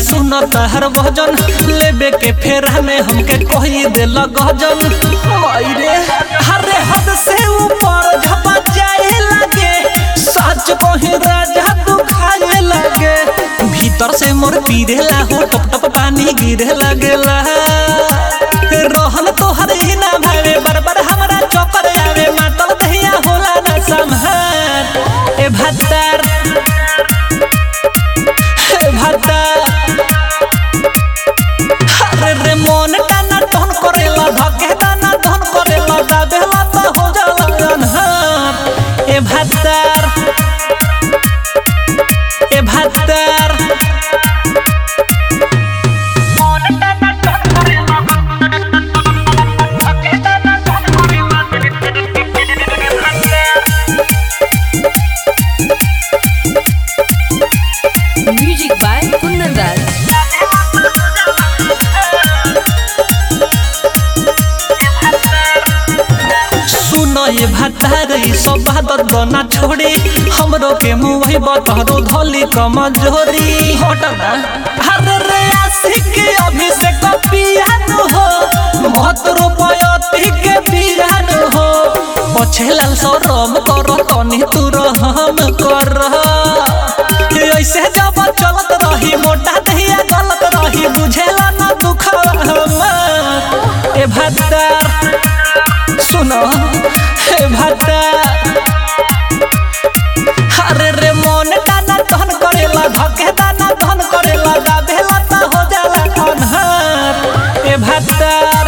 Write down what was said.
सुन तहर भजन लेबे के फेरा में हमके कही दिल गजन माई रे हरे हद से ऊपर झपा जाए लगे सच कहे राजा तू खाए लगे भीतर से मोर पीरेला हो टप टप पानी गिरे लगेला रहन तोहर ही ना भावे बरबर हमरा चौकर आवे मातल दहिया होला ना संहार ए भत्तर ए भत्तर अरे रे मन टाना टहन करेला धके दाना धन करेला दाबेला त हो जाला अनहार ए भत्तर ए भत्तर Music by Kundan Raj. सुन ये भत्तर ई सब बात ना छोड़ी हमरो के मुंह बतहरो धली कमजोरी हटना हर रे आशिक अभिषेक पियान हो मत रूपयती के पियान हो पछे लाल सरम कर तनी तू रहम कर ऐसे जब चलत रही मोटा दहिया गलत रही बुझेला ना दुख हमार ए भत्तर सुनो हे भत्ता अरे रे मन टाना तहन करेला धके दाना तहन करेला दाबेला त हो जाला अनहार ए भत्ता